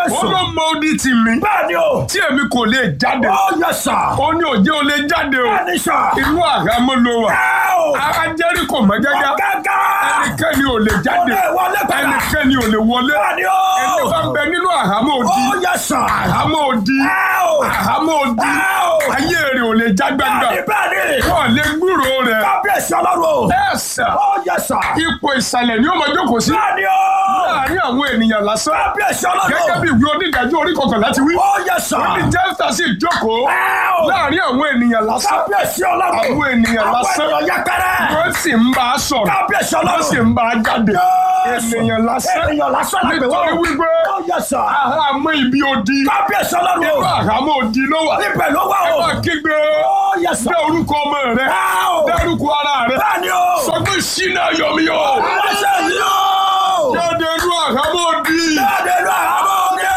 Jésù. ó ló mọ odi tì mí Bẹ́ẹ̀ni o. tí èmi kò lè jáde Ó yẹ sà. ó ní òjé o lè jáde o Bẹ́ẹ̀ni sà. inú àhámọ́ ló wà Ẹ o. ara Jẹ́ríkò mọ́ gẹ́gẹ́ Gẹ́gẹ́. ẹnikẹ́ni ò lè Ó jáde lè wọlé padà. ẹnikẹ́ni ò lè wọlé Bẹ́ẹ̀ni ẹni o. bá ń bẹ nínú àhámọ́ odi Ó yẹ sà. àhámọ́ odi Ẹ o. àhámọ́ odi Ẹ o. ayé rẹ̀ ò lè já gbangba Bẹ́ẹ̀ni bẹ́ẹ̀ni. wọ́n lè gbúrò rẹ̀ Kábíyèsí ọlọ́run. ẹ̀sà Ó yẹ sà. ipò ìsàlẹ̀ ni ó máa jókòó sí Bẹ́ẹ̀ni o. láàárín àwọn ènìyàn lásán Kábíyèsí gẹ́gẹ́ ọlọ́run. bí ìwé onídàájọ́ orí kọkànlá ti wí Ó yẹ sà. ní jẹ́fà sì jókòó Ẹ o. láàárín àwọn ènìyàn lásán Kábíyèsí ọlọ́run. àwọn ènìyàn lásán Àwọn ènìyàn yẹpẹrẹ. wọ́n sì ń bá a sọ̀rọ̀ Kábíyèsí wọ́n ọlọ́run. sì ń bá a jáde Jésù. ènìyàn lásán Ènìyàn lásán la pè nítorí wọ́n. wípé Ó yẹ sà. àhámọ́ ibi odi Kábíyèsí inú ọlọ́run. àhámọ́ odi ló wà Ibẹ̀ ló wà o. wọ́n kígbe Ó yẹ sà. dá orúkọ ọmọ rẹ Ẹ o. dárúkọ ara rẹ Bẹ́ẹ̀ni o. sọ pé ṣínà yọmi o Aláṣẹ yìí o. jáde inú àhámọ́ odi. Jáde lọ àmọ́ ọdẹ.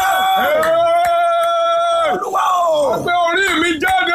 Ẹ́ẹ̀! Olúwa o. pé orí mi jáde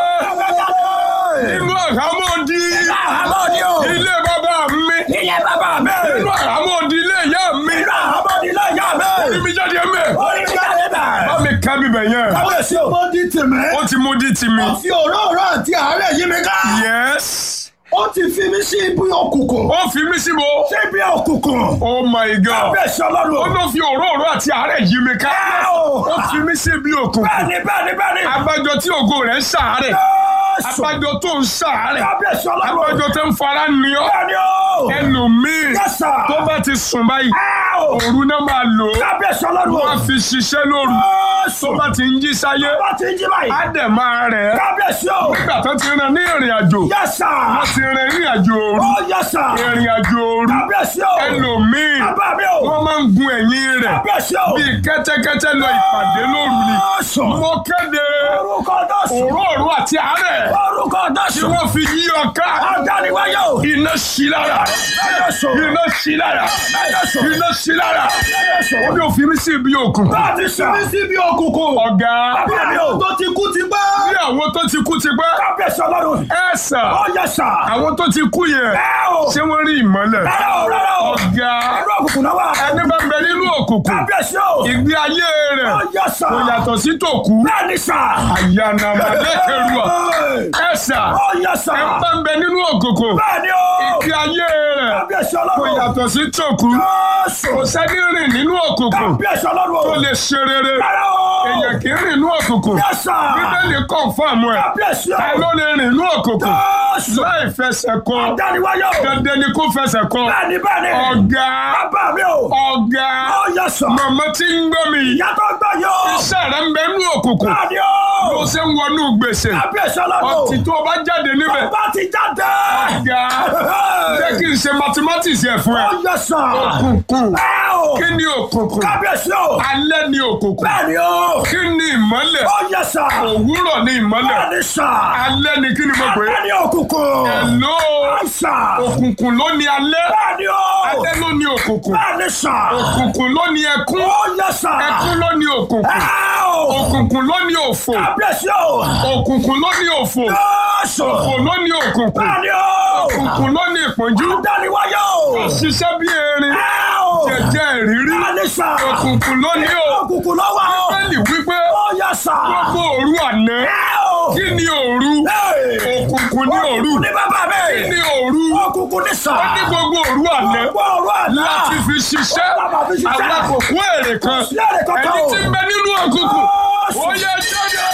nínú àhámọ́ odi Àmọ́ ọdẹ o. ilé bàbá mi Ilé bàbá mi. nínú àhámọ́ odi ilé ìyá mi Ilé àmọ́ ọdẹ ilé ìyá orí mi. mi jáde mẹ́ Orí mi jáde bẹ̀. bá mi ká bíbẹ̀ yẹn Kábíyèsí o. Mo di tèmi. ó ti mú di tì mí. Fi òróró àti àárẹ̀ yí mi ká. yes Ó ti fi mí sí ibi òkùnkùn. ó fi mí síbo Sí ibi òkùnkùn. oh my god Kábíyèsí ó ọlọ́run. ló fi òróró àti àárẹ̀ yí mi ká Ẹ o. ó fi mí sí ibi òkùnkùn Bẹ́ẹ̀ni bẹ́ẹ̀ni bẹ́ẹ̀ni. abájọ tí ògo rẹ̀ ń ṣàárẹ̀ Jésù. abájọ tó ń ṣàárẹ̀ Kábíyèsí ọlọ́run. abájọ tó ń fara ní ọ Bẹ́ẹ̀ni o. ẹlòmíì Yes, sir. tó bá ti sùn báyìí Ẹ o. òru náà máa lò ó Kábíyèsí ọlọ́run. wọ́n á fi ṣiṣẹ́ lóru Jésù. tó bá ti ń jí sáyé Bá ti ń jí báyìí. á dẹ̀ máa rẹ̀ ẹ́ Kábíyèsí o. nígbà tó ti rìn ní ìrìn àjò Yes, sir. wọ́n ti rìn ìrìn àjò òru Ó yes, sir. ìrìn àjò òru Kábíyèsí o. ẹlòmíì Bàbá mi o. wọ́n máa ń gun ẹ̀yìn rẹ̀ Kábíyèsí o. bíi kẹ́tẹ́kẹ́tẹ́ lọ ìpàdé lóru ni Jésù. mo kéde Orúkọ Jésù. òróró àti àárẹ̀ Orúkọ tí Jésù. wọ́n fi yí ọ ká Adániwáyé o. iná sí lára Jésù. iná sí lára Jésù. iná sí lára Jésù. ó ní òfin mi sí ibi òkun Láti sinmi síbi òkùnkùn. ọ̀gá Bàbá mi o. Tó ti kú ti pẹ́. bí àwọn tó ti kú ti pẹ́ Kábíyèsí ọlọ́run. ẹ sà Ó yes, sir. àwọn tó ti kú yẹn Ẹ o. ṣé wọ́n rí ìmọ́lẹ̀ Rárá o, rárá o. ọ̀gá Ẹ̀rọ òkùnkùn náà wà. ẹni bá ń bẹ nínú òkùnkùn Kábíyèsí o. ìgbé ayé rẹ̀ Ó yes, sir. kò yàtọ̀ sí tòkú Bẹ́ẹ̀ni sà. àyànnàmọ́lẹ́kẹ̀rùà ẹ sà Ó yes, sir. ẹ bá ń bẹ nínú òkùnkùn Bẹ́ẹ̀ni o. ìgbé ayé rẹ̀ Kábíyèsí kò ọlọ́run. yàtọ̀ sí tòkú Jésù. kò sẹ́ni rìn nínú òkùnkùn Kábíyèsí ọlọ́run. tó lè ṣe rere Rárá o. èèyàn kì í rìn nínú òkùnkùn Yes, sir. bíbélì kọ̀ǹfàmù ẹ̀ Kábíyèsí o. ẹ ló lè rìn nínú òkùnkùn Jésù. láì fẹsẹ̀ kọ Adániwáyé o. dandan ni kó fẹsẹ̀ kọ Bẹ́ẹ̀ni bẹ́ẹ̀ni. ọ̀gá Bàbá mi o. ọ̀gá Ó yes, sir. màmá tí ń gbọ́ mi Ìyá tó gbọ́ yóò. iṣẹ́ rẹ̀ ń bẹ nínú òkùnkùn Bẹ́ẹ̀ni bó o. ṣe ń wọnú gbèsè Kábíyèsí ọlọ́run. ọtí tó o bá jáde níbẹ̀ Bàbá ti jáde. ọ̀gá jẹ́ kí n ṣe mathematics yẹ fún ẹ Ó yes, sir. òkùnkùn Ẹ o. kí ni òkùnkùn Kábíyèsí o. alẹ́ ni òkùnkùn Bẹ́ẹ̀ni o. kí ni ìmọ́lẹ̀ Ó yes, sir. òwúrọ̀ ni ìmọ́lẹ̀ Bẹ́ẹ̀ni sà. alẹ́ ni kí ni mo pè é Bẹ́ẹ̀ni òkùnkùn. hello Àìsà. òkùnkùn ló ní alẹ́ Bẹ́ẹ̀ni o. alẹ́ ló ní òkùnkùn Bẹ́ẹ̀ni sà. òkùnkùn ló ní ẹkún Ó yes, sir. ẹkún ló ní òkùnkùn Ẹ o. òkùnkùn ló ní òfò Kábíyèsí o. òkùnkùn ló ní òfò Jésù. òfò ló ní òkùnkùn Bẹ́ẹ̀ni o. òkùnkùn ló ní ìpọ́njú Adániwáyé o. ṣiṣẹ́ bí erin Ẹ o. jẹjẹ ìrírí Bẹ́ẹ̀ni sà. òkùnkùn ló ní o Òkùnkùn ló wà o. bẹ́ẹ̀ni wípé Ó yes, sir. gbogbo òru àná Ẹ o. kí ni òru Hey. òkùnkùn ní òru Òkùnkùn ní bàbá kí mi. ni òru Òkùnkùn ní sà. ó ní gbogbo òru àná Gbogbo ọ̀rọ̀ àná. láti fi ṣiṣẹ́ Bàbá fi ṣiṣẹ́. àwọn àkókò èrè kan Sí èrè kankan ẹni o. tí ń bẹ nínú òkùnkùn Jésù. ó yẹ jáde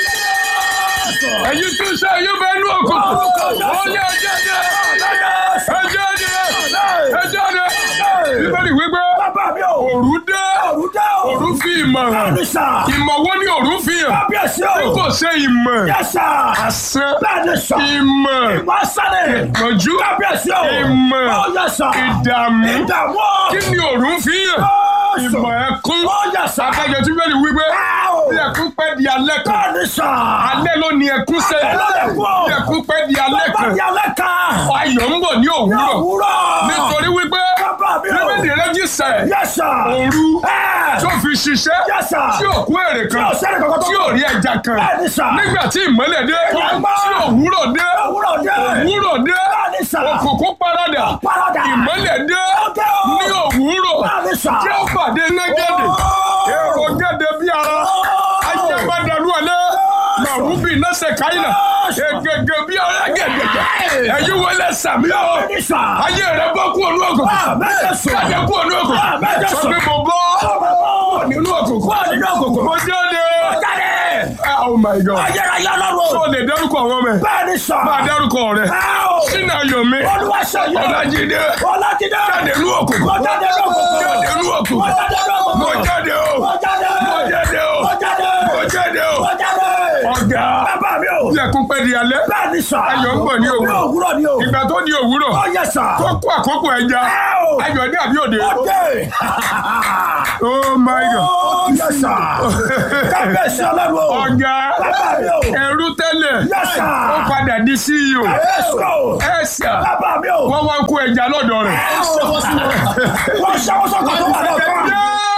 ẹ̀yin tí ń ṣe ẹ̀yin bẹ nínú òkùnkùn ó yẹ jáde ẹ jáde ẹ jáde bíbélì wípé Bàbá mi o. òru dé Òru dé o. òru fi ìmọ̀ hàn Bẹ́ẹ̀ni sà. ìmọ̀ wo ni òru fi hàn Kábíyèsí bí o. kò ṣe ìmọ̀ Yes, sir. asán Bẹ́ẹ̀ni sà. ìmọ̀ Ìmọ̀ sálẹ̀. ìpọ́njú Kábíyèsí o. ìmọ̀ Ó yes, sir. ìdààmú Ìdààmú o. kí ni òru fi hàn Jésù. ìmọ̀ ẹkún Ó yes, sir. adájọ́ tí bẹ́ẹ̀ ni wípé Ẹ o. bí ẹkún pẹ́ di alẹ́ kan Bẹ́ẹ̀ni sà. alẹ́ ló ní ẹkún sẹ́ Alẹ́ ló ní ẹkún o. bí ẹkún pẹ́ di alẹ́ Bàbá kan mi alẹ́ kan. ayọ̀ ń bọ̀ ní òwúrọ̀ Òwúrọ̀. nítorí wípé Bàbá mi o. bíbélì rẹ́jísẹ̀ Yes, sir. òru Ẹ. tó fi ṣiṣẹ́ Yes, sir. tí ò kú èrè kan Tí ò sẹ́ni kankan tó tí ò rí ẹja kan Bẹ́ẹ̀ni sà. nígbà tí ìmọ́lẹ̀ dé Ìmọ́lẹ̀. tí òwúrọ̀ dé Òwúrọ̀ dé. òwúrọ̀ dé Bẹ́ẹ̀ni sà. òkùnkùn paradà Paradà. ìmọ́lẹ̀ dé Ọjọ́ o. ní òwúrọ̀ Bẹ́ẹ̀ni sà. tí ó pàdé nẹ́gẹ́dẹ̀ Oh. èrò gẹ́dẹ̀ bí ara ajábádàlú alẹ́ màrúbì nọ́sẹ̀ káyìnà ègègè bí ara gẹ̀gẹ̀gẹ̀ ẹ̀yin wọlé sàmì ọ́ Bẹ́ẹ̀ni sà. ayé rẹ̀ bọ́ kú ònú òkùnkùn Àmín Jésù. jáde kú ònú òkùnkùn Àmín Jésù. sọ pé mo bọ́ nínú òkùnkùn Kúrò nínú òkùnkùn. mo jáde Jáde. oh my god Ayérayé tó ọlọ́run. lè dárúkọ àwọn ọmọ ẹ̀ Bẹ́ẹ̀ni sà. máa dárúkọ rẹ̀ Áò. sínú ayọ̀mí Olúwa ṣe yọ. ọ̀làjídé Ọlájídé. jáde nínú òkùnkùn Mo jáde nínú òkùnkùn. jáde nínú òkùnkùn Mo jáde nínú òkùnkùn. mo jáde o Mo jáde. mo jáde o Mo jáde. mo jáde o Mo jáde. ọ̀gá Bàbá mi o. ilẹ̀kùn pẹ́ di alẹ́ Bẹ́ẹ̀ni sà. Ayọ̀ ń bọ̀ ní òwúrọ̀. Ní òwúrọ̀ ni o. ìgbà tó di òwúrọ̀ Ó yẹ sà. tó kó àkókò ẹja Áò. ayọ̀ dé àbí òde Ọdẹ. oh my god Ó yẹ sà. Kábíyèsí ọlọ́run o. ọ̀gá Bàbá mi o. ẹrú tẹ́lẹ̀ Yes, sir. ó padà di CEO Èso. ẹ̀sà Bàbá mi o. wọ́n wá ń kó ẹja lọ́dọ̀ rẹ̀. Wọ́n ṣẹ́wọ́ sọ́kàn tó wà lọ́kàn.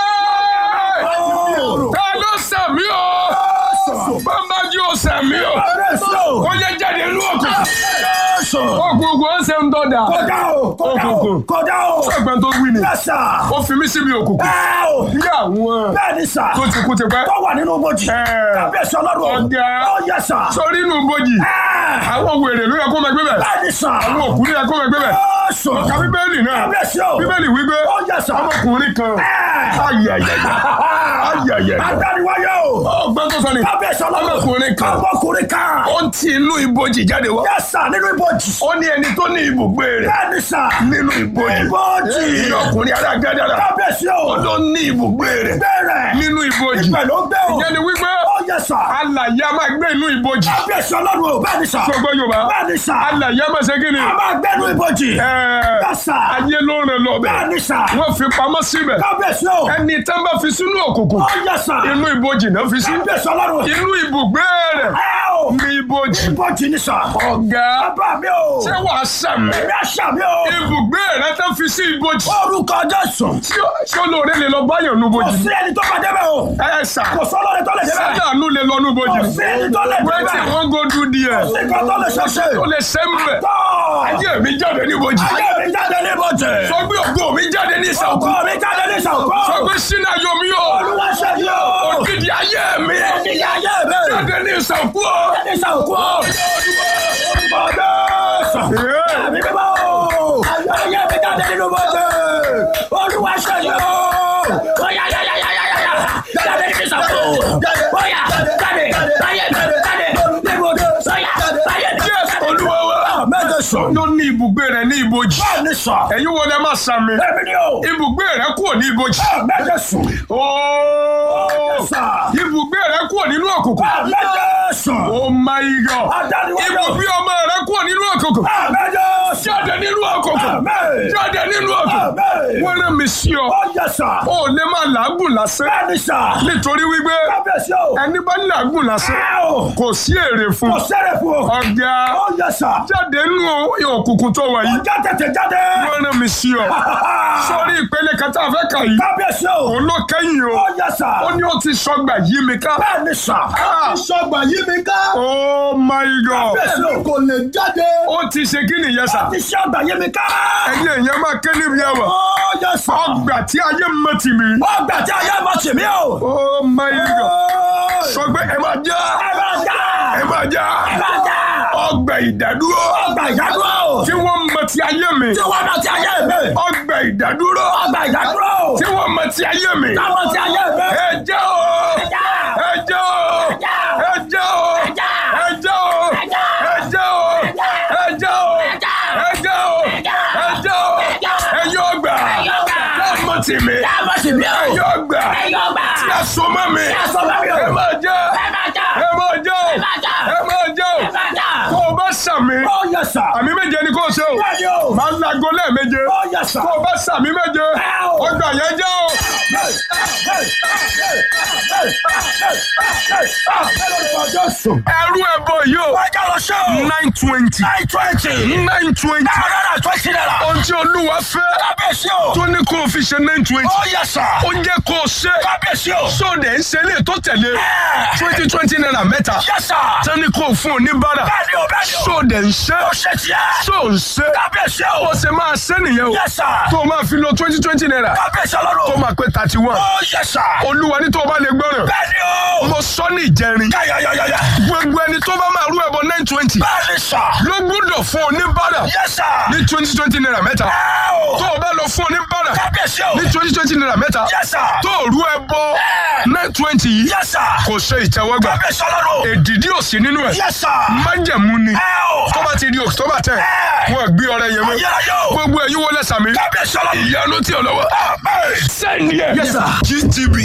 ta ló sàmì o bàbá jí o sàmì o Èso. ó yẹ jáde inú òkùnkùn Èso. òkùnkùn ó ṣe ń dọ́dà Kọjá o. Kọjá o. Òkùnkùn. Kọjá o. ṣẹ́gbẹ́ tó wí ni Yẹ́sà. ó fi mí síbi òkùnkùn Ẹ o. bí àwọn Bẹ́ẹ̀ni sà. tó ti kú ti pẹ́ Tó wà nínú bojì. Ẹ. Kábíyèsí ọlọ́run o. Ọ̀gá. Ó yẹ́sà. sórí inú bojì àwọn wèrè ló yẹ kó máa gbé bẹ̀ Bẹ́ẹ̀ni sà. àwọn òkú ló yẹ kó máa gbé bẹ̀ Èso. ọ̀ka bíbélì náà Kábíyèsí o. bíbélì wípé Ó yẹ́sà. ọmọkùnrin kan ayẹyẹyẹ ayẹyẹyẹ Adániwáyé o. ọgbọ́n tó sọ ni Kábíyèsí ọlọ́run. ọmọkùnrin kan Ọmọkùnrin kan. ó ń ti inú ibojì jáde wá Yẹ́sà nínú ibojì. ó ní ẹni tó ní ibùgbé rẹ̀ Bẹ́ẹ̀ni sà. nínú ibojì Ibojì. ní ọkùnrin alágádàrà Kábíyèsí o. ó ló ní ibùgbé rẹ̀ Bẹ́ẹ̀rẹ̀. nínú ibojì Ibẹ̀ ló gbé o. ìyẹn ni wípé Ó yẹ́sà. alàyè a máa gbé inú ibojì Kábíyèsí ọlọ́run o. Bẹ́ẹ̀ni sà. gbogbo yorùbá Bẹ́ẹ̀ni sà. alàyè a máa ṣe kí ni A máa gbẹ́nu ibojì. Ẹ̀ẹ́, Yẹ́sà. ayé ló rìn lọ bẹ̀ Bẹ́ẹ̀ni sà. wọ́n fi pamọ́ síbẹ̀ Kábíyèsí o. ẹni tẹ́ bá fi sínú òkùnkùn Ó yẹ́sà. inú ibojì náà fi sí Kábíyèsí ọlọ́run. inú ibùgbé rẹ̀ Ẹ o. ní ibojì Ibojì ni sà. ọ̀gá Bàbá mi o. ṣé wàá sàmì Èmi àṣà mi o. ibùgbé rẹ̀ tẹ́ fi sí ibojì Orúkọ Jésù. tí ó- ṣé olóore lè lọ báyọ̀ nú Kò ibojì sí ẹni tó máa débẹ̀ o. ẹ sà Kò sọ́lọ́run tó lè débẹ̀. sádàánú lè lọ nú ibojì Kò sí ẹni tó lè wetin débẹ̀. wan go do there Kò sí nǹkan tó lè ṣẹṣẹ. ó lè ṣe ń bẹ̀ Tọ́. ayé mi jáde ní ibojì Ayé mi jáde ní ibojì. sọ pé ògo mi jáde ní ìsàkó Ọkọ mi jáde ní ìṣàkó. sọ pé sínú ayọ̀ mi yóò Olúwa ṣe yí o. ògidì ayé mi Ìyá ayé mi. jáde ní ìsàkó Jáde ní ìṣàkó. Orúkọ Jésù. Àmì bíbá o. Ayé mi jáde nínú ibojì. Olúwa ṣe yí o. Oya ya ya ya ya ya ya. Jáde ní ìṣàkó. Oya jáde. Ayé mi jáde. Níbodè. Oya ayé mi yes jáde. olúwa wa Mẹ́jọ sọ. ló ní ibùgbé rẹ̀ ní ibojì Bẹ́ẹ̀ni sọ. ẹ̀yin wo lẹ máa sàmì Èmi ni o. ibùgbé rẹ̀ kúrò ní ibojì Mẹ́jọ sọ. ooo Sọ. ibùgbé rẹ̀ kúrò nínú òkùnkùn Mẹ́jọ sọ. oh my god Adániwájú. ibùgbé ọmọ rẹ̀ kúrò nínú òkùnkùn Mẹ́jọ sọ. jáde nínú òkùnkùn Amen. jáde nínú òkùnkùn Amen. wọ́n rán mi sí ọ Ó yẹ sà. ó lè máa làágùn lásán Bẹ́ẹ̀ni sà. nítorí wípé Kábíyèsí o. ẹni bá làágùn lásán Ẹ o. kò sí èrè fún Kò sẹ́rẹ̀ fún o. ọ̀gá Ó yẹ sà. jáde nínú òkùnkùn tó wà yìí Ọjà tètè jáde. wọ́n rán mi sí ọ sórí ìpele kan tá a fẹ́ kà yìí Kábíyèsí o. òun ló kẹ́yìn o Ó yẹ sà. ó ní ó ti sọgbà yí mi ká Bẹ́ẹ̀ni sà. Ah, sọgbà yí mi ká. oh my god Kábíyèsí o. kò lè jáde. ó ti ṣe kí nìyẹn sà Ti ṣe ọgbà yé mi ká. ẹ̀yin èèyàn máa ké níbi ẹwà Ó yẹ sà. ọgbà tí ayé mọ tì mí Ọgbà tí ayé mọ̀ sí mi o. oh my god sọ pé ẹ máa já Ẹ bá já. ẹ máa já Ẹ bá já. ọgbà ìdádúró Ọgbà ìdádúró. tí wọ́n mọ ti ayé mi Tí wọ́n náà ti ayé mi. ọgbà ìdádúró Ọgbà ìdádúró. tí wọ́n mọ ti ayé mi Táwọn ti ayé mi. ẹ já o Ẹ já. ẹ já o já. ẹ já o Ẹ já. ẹ já o Ẹ já. ẹ já o já. ẹ já o Ẹ já. ẹ já o já. ẹ já o Ẹ já. ẹ yọ ọgbà yọ ọgbà. tí wọ́n mọ tì mí Táwọn sì mi o. ẹ yọ ọgbà Ẹ yọ ọgbà. tí a so mọ́ mi Tí a so mọ́ mi o. ẹ máa já Ẹ máa já. ẹ máa já o Ẹ máa já. ẹ máa já o Ẹ máa já. kó o bá sàmì Ó yẹ sà. àmì méje ni kó o ṣe o Bẹ́ẹ̀ni o. máa ń lago lẹ́ẹ̀méje Ó yẹ sà. kó o bá sàmì méje Ẹ o. ọgbà yẹn já o. Hey, hey, hey, hey, ẹrú ẹbọ yìí o nine twenty nine twenty ohun tí olúwa fẹ́ tó ní kó o fi ṣe nine twenty ó jẹ́ kó o ṣe sóde ń ṣe lè tó tẹ̀lé twenty twenty naira mẹ́ta tó ní kó o fún oníbàárà sóde ń ṣe só ń ṣe ó ṣe máa ṣe nìyẹn o tó o máa fi lo twenty twenty naira tó máa pé thirty one olúwa ní tó o bá lè gbọ́ràn mo sọ ní ìjẹrin gbogbo ẹni tó bá máa rú ẹbọ nine twenty ló gbúdọ̀ fún oníbàárà ní twenty twenty naira mẹ́ta tó o bá lọ fún oníbàárà ní twenty twenty naira mẹ́ta tó o rú ẹbọ nine twenty yìí kò ṣe ìtẹ́wọ́gbà èdìdí ò sí nínú ẹ̀ májẹ̀mú ni tó bá ti di october ten wọ́n gbé ọrẹ yẹn mọ́ gbogbo ẹ̀yin wọlé sàmì ìyanu tí o lọ́wọ́ sẹ́ni ẹ̀ gtb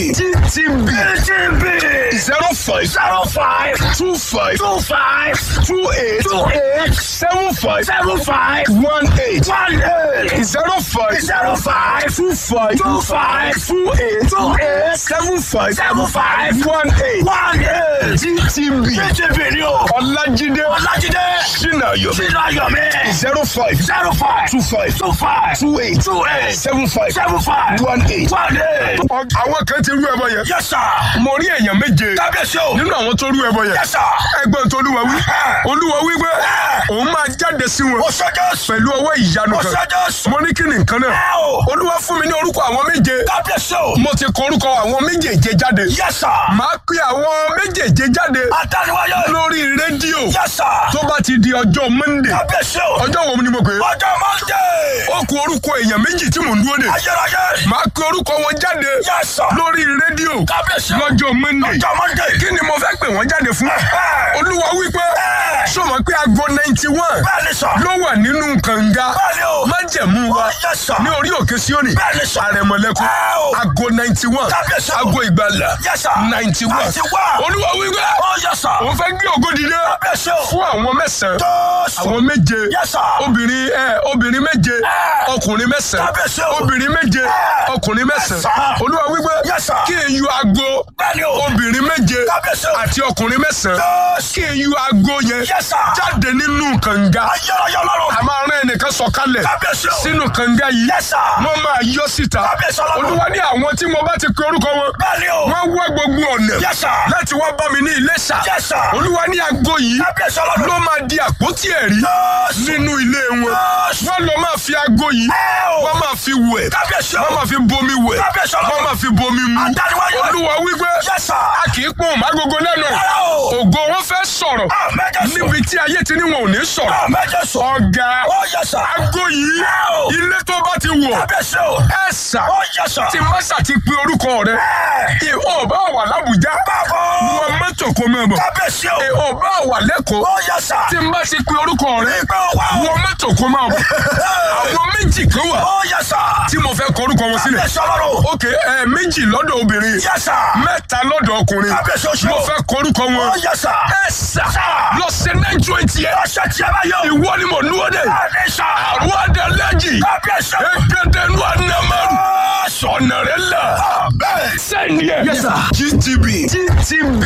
gtb zero five Zero five two five two five two eight two eight seven five seven five one eight one eight zero five zero five two five two five two eight two eight seven five seven five one eight one eight. gtb TTV ni o. ọlájídé Ọlájídé. sinayo Sínú ayọ̀ mi. zero five Zero five two five two five two eight two eight seven five seven five one eight. one eight. àwọn kan ti rú ẹbọ yẹn Yes sir. mo rí èèyàn méje Kábíyèsí o. nínú àwọn tó rú ẹbọ yẹn Yes sir. ẹgbẹ́ tó olúwa wí olúwa wí pé òun máa jáde sí wọn Oṣojú. pẹ̀lú ọwọ́ ìyanu kan Oṣojú. mo ní kí ni nǹkan náà Ẹ o. olúwa fún mi ní orúkọ àwọn méje Kábíyèsí o. mo ti kọ orúkọ àwọn méjèèje jáde Yes sir. máa pe àwọn méjèèje jáde Adániwáyé. lórí rédíò Yes sir. tó bá ti di ọjọ́ monday Kábíyèsí o. ọjọ́ wo ni mo pè é Ọjọ́ Monday. ó kù orúkọ èèyàn méjì tí mò ń dúró dè Ayérayé. máa pe orúkọ wọn jáde Yes sir. lórí rédíò Kábíyèsí o. lọ́jọ́ monday Ọjọ́ Monday. kí ni mo fẹ́ pè wọ́n jáde fún Ẹ. olúwa wípé Ẹ. sọmọ pé aago ninety one Bẹ́ẹ̀ni sọ. ló wà nínú kànga Bẹ́ẹ̀ni o. májẹ̀mú wa Oh, yes, sir. ní orí òkè síónì Bẹ́ẹ̀ni sọ. àrẹ̀mọ̀lẹ́kùn Ẹ o. aago ninety one Kábíyèsí o. aago ìgbàlà Yes sir. ninety one 91. olúwa wípé Oh yes sir. òun fẹ́ gbé ògo dìde Kábíyèsí o. fún àwọn mẹ́sàn-án Jésù. àwọn méje Yes sir. obìnrin ẹ obìnrin méje Ẹ. ọkùnrin mẹ́sàn-án Kábíyèsí o. obìnrin méje Ẹ. ọkùnrin Yes, mẹ́sàn-án sir. olúwa wípé Yes, sir. kí n yọ aago Bẹ́ẹ̀ni o. obìnrin méje Kábíyèsí o. àti ọkùnrin mẹ́sàn-án Jésù. kí n yọ aago yẹn Yes sir. jáde nínú kànga Ayérayé Ọlọ́run. a máa rán ẹnìkan sọ̀kalẹ̀ Kábíyèsí o. sínú kànga yìí Yes sir. wọ́n máa yọ síta Kábíyèsí Ọlọ́run. olúwa ní àwọn tí mo bá ti pe orúkọ wọn Bẹ́ẹ̀ni o. wọ́n wá gbogbo ọ̀nà Yes sir. láti wá bá mi ní Iléṣà Yes sir. olúwa ní aago yìí Kábíyèsí Ọlọ́run. ló máa di àpótí ẹ̀rí Jésù. nínú ilé wọn Jésù. wọ́n lọ máa fi aago yìí Ẹ o. wọ́n máa fi wẹ̀ Kábíyèsí o. wọ́n máa fi bomi wẹ̀ Kábíyèsí Ọlọ́run. wọ́n máa fi bomi mu Adániwáyé. olúwa wípé Yes sir. a kì í pọ́n mágogo lẹ́nu Rárá o. ògo wọn fẹ́ sọ̀rọ̀ Àmín Jésù. níbi tí ayé ti ní wọn ò ní sọ̀rọ̀ Àmín Jésù. ọ̀gá Oh yes sir. aago yìí Ẹ o. ilé tó bá ti wọ̀ Kábíyèsí o. ẹ sà Oh yes sir. tí mọ́sà ti pe orúkọ rẹ Ẹ. ìhò bá wà lábùjá Bàbá. wọn mọ́tò kó mọ́ bọ̀ Kábíyèsí o. ìhò bá wà lẹ́kọ̀ọ́ Oh yes sir. tí n bá ti pe orúkọ rẹ Ìgbà wà o. wọn mọ́tò kó mọ́ bọ̀ àwọn méjì kan wà Oh yes sir. tí mo fẹ́ kọ orúkọ wọn sílẹ̀ Kábíyèsí Ọlọ́run. ok ẹ méjì lọ́dọ̀ obìnrin Yes sir. mẹ́ta lọ́dọ̀ ọkùnrin Kábíyèsí o ṣe mo o. fẹ́ kọ orúkọ wọn Oh yes sir. ẹ sà lọ sí nine twenty ẹ Ọ̀sẹ̀ tí a bá yọ. ìwọ ni mo dúró dé Bẹ́ẹ̀ni sir. àwọn adalẹ́jì Kábíyèsí o. ẹgbẹ́dẹ́nu anamaru sọ̀nà rẹ la Bẹ́ẹ̀. sẹ́ni ẹ̀ Yes, sir. gtb gtb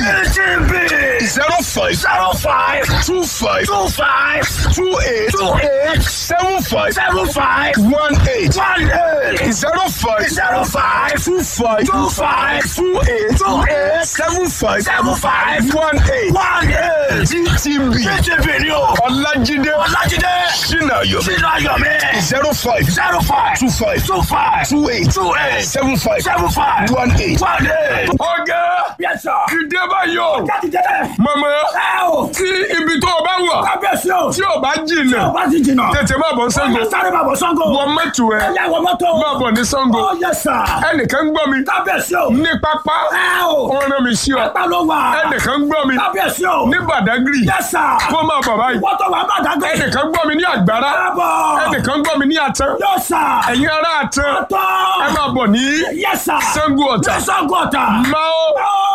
TTV. zero five Zero five two five two five two eight two eight seven five seven five one eight one eight zero five zero five two five two five two eight two eight seven five seven five one eight one eight. gtb TTV ni o. ọlájídé Ọlájídé. sinayo Sínú ayọ̀ mi. zero five Zero five two five two five two eight two eight seven five seven five one eight. one eight. ọ̀gá Yes sir. ìdè báyọ̀ Jáde jẹ́dẹ̀. mama Ẹ o. tí ibi tó o bá wà Kábíyèsí o. tí o bá jìnnà Ọba ti jìnnà. tètè má bọ̀ Ṣàngó Ọ̀yà sáré bàbọ̀ Ṣàngó. wọ mọ́tò ẹ Ẹ̀yà wọ mọ́tò. má bọ̀ ní Ṣàngó Oh yes sir. ẹnìkan ń gbọ́ mi Kábíyèsí o. ní pápá Ẹ o. ó rán mi sí ọ Pápá ló wà. ẹnìkan ń gbọ́ mi Kábíyèsí o. ní Badagry Yes sir. kó má bọ̀ báyìí Wọ́n tó wà Bàdágé. ẹnìkan ń gbọ́ mi ní Àgbàrá Káàbọ̀. ẹnìkan ń gbọ́ mi ní Àtàn Yóò sà. ẹ̀yin ará Àtàn Tọ́. ẹ má bọ̀ ní Yes sir. Ṣàngó Ọ̀tà Ṣàngó Ọ̀tà. máa Oh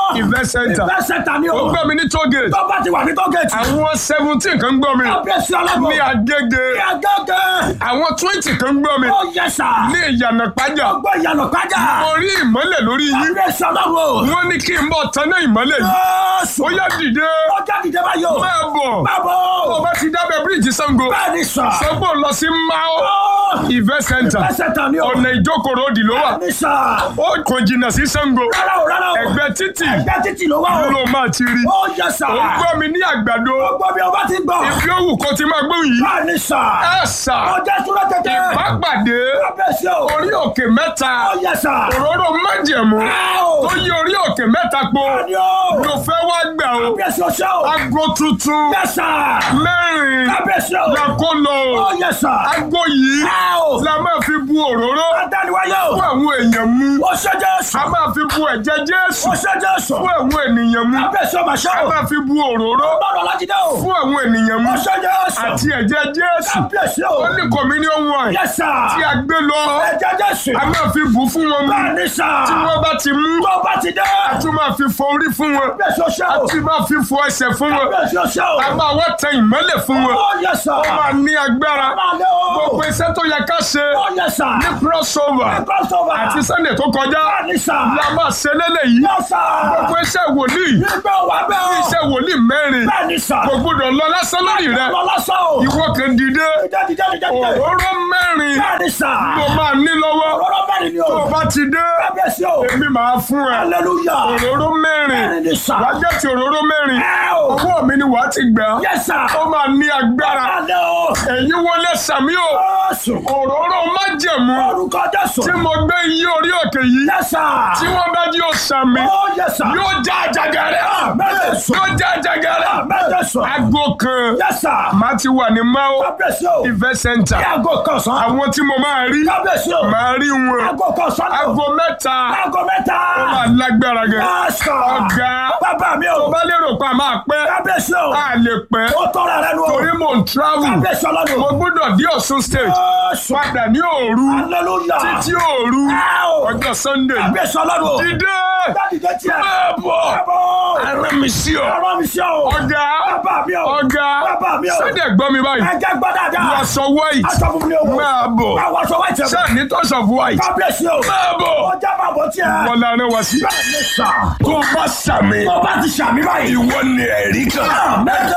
event center Ìfẹ́ sẹ́ta ni ó o. gbọ́ mi ní tógate Tó bá ti wà ní tọ́gẹ̀tì. àwọn seventeen kan gbọ́ mi Kábíyèsí ọlọ́gbọ̀n. ní agége Ní agẹ́gẹ́. àwọn twenty kan gbọ́ mi Ó yẹ sà. ní ìyànà pàjá Ọgbọ́n ìyànà kájà. mo rí ìmọ́lẹ̀ lórí yín Kábíyèsí ọlọ́gbọ̀n. wọ́n ní kí n bọ̀ tán náà ìmọ́lẹ̀ yìí Jésù. ó yá dìde Ọjà dìde báyìí o. máa bọ̀ Báwo. tó bá ti dábẹ́ bíríìjì Ṣàngó Bẹ́ẹ̀ ni sà. sọ́gbó lọ sí mao Ó. event center Ìfẹ́ sẹ́ta ni o. ọ̀nà ìjókòrò òdì ló wà Bẹ́ẹ̀ ni sà. ó kò jìnnà sí Ṣàngó Rárá o rárá o. ẹgbẹ́ títì Ẹgbẹ́ títì ló wá o. ló máa ti rí Ó yẹ sà. ó gbọ́ mi ní àgbàdo Gbọ́ bí ọba ti gbọ́. ibi òwú kò ti máa gbóhùn yìí Bẹ́ẹ̀ ni sà. ẹ sà Ọjà súnlẹ̀ tètè. ìbápàdé Kábíyèsí o. orí òkè mẹ́ta Ó yẹ sà. òróró májẹ̀mú Áò. tó yí orí òkè mẹ́ta po Bẹ́ẹ̀ ni o. ló fẹ́ wá gbà ó Kábíyèsí o ṣe o. aago tuntun Yẹ sà. mẹ́rin Kábíyèsí o. la kó lọ Ó o yẹ sà. aago yìí Áò. la máa fi bu òróró Adániwáyé o. fún àwọn èèyàn mu Ó ṣe Jésù. a máa fi bu ẹ̀jẹ̀ Jésù Ó ṣe Jésù. fún àwọn ènìyàn mu Kábíyèsí o mà ṣe a o. máa fi bu òróró Bọ́ọ̀lù Ọlájídé o. fún àwọn ènìyàn mu Ó ṣe Jésù. àti ẹ̀jẹ̀ Jésù Kábíyèsí o. ó ní communion wine Yẹ sà. tí a gbé lọ Ẹ̀jẹ̀ Jésù. a máa fi bù fún wọn mu Bẹ́ẹ̀ ni sà. tí wọ́n bá ti mú Tó bá ti dé. a tún máa fi fọ orí fún wọn Kábíyèsí o ṣe a o. tún máa fi fọ ẹsẹ̀ fún wọn Kábíyèsí o ṣe o. a máa wá tẹ ìmọ́lẹ̀ fún wọn Ó yẹ sà. ó máa ní agbára Máa lé o. gbogbo iṣẹ́ tó yẹ ká ṣe Ó yẹ sà. ní crossover Crossover. àti Sunday tó kọjá Bẹ́ẹ̀ ni sà. la máa ṣe lélẹ́yìí Yẹ sà. gbogbo iṣẹ́ wòlíì Nígbà wà bẹ́ẹ̀ o. iṣẹ́ wòlíì mẹ́rin Bẹ́ẹ̀ ni sà. kò gbọdọ̀ lọ lásán lórí rẹ Lọ lásán o. ìwọ kan dìde Dìde dìde dìde dìde. òróró mẹ́rin Bẹ́ẹ̀ ni sà. ló máa ní lọ́wọ́ Ọ̀rọ̀ bẹ́ẹ̀ ni o. tó o bá ti dé Kábíyèsí o. èmi máa fún ẹ Hallelujah. òróró mẹ́rin Bẹ́ẹ̀ ni sà. wàá jẹ́ ti òróró mẹ́rin Ẹ o. ọwọ́ mi ni wàá ti gbà á Yẹ sà. ó máa ní agbára Máa lé o. èyí wọlé sàmí o Jésù. òróró májẹ̀mú Orúkọ Jésù. tí mo gbé yí orí òkè yìí Yẹ sà. tí wọ́n bá jí o sàmí Ó yẹ sà. yóò já àjàgà rẹ Bẹ́ẹ̀ sọ. yóò já àjàgà rẹ Bẹ́ẹ̀ sọ. aago kan Yẹ sà. màá ti wà ní mao Kábíyèsí o. event center Ní aago kan sàn. àwọn tí mo máa rí Kábíyèsí o. máa rí wọn Aago kan sàn. aago mẹ́ta Aago mẹ́ta. ó máa lágbára gan Yẹ sà. ọ̀gá Bàbá mi tó o. bá lérò pa máa pẹ́ Kábíyèsí o. a lè pẹ́ Ó tọ́ra rẹ nu o. torí mò ń travel Kábíyèsí ọlọ́run. mo gbọ́dọ̀ dé Ọ̀ṣun state Jésù. padà ní òru Hallelujah. títí òru Ẹ o. ọjọ́ sunday Kábíyèsí ọlọ́run. dídé Dádìde tiẹ̀. máa bọ̀ Bàbá. ara mi sí ọ Ọ̀rọ̀ mi sí o. ọ̀gá Bàbá mi o. ọ̀gá Bàbá mi o. sunday gbọ́ mi báyìí Ẹ jẹ́ gbọ́ dáadáa. aṣọ white Aṣọ fún mi o. máa bọ̀ Àwọn aṣọ wáìtì ẹ̀. ṣáà ní touch of white Kábíyèsí o. máa bọ̀ Ọjà máa bọ̀ tiẹ̀. wọn lára wá sí. Bẹ́ẹ̀ ni sà. tó bá sàmì Tó bá ti ṣàmì báyìí. ìwọ ni ẹ̀rí kan. Mẹ́jọ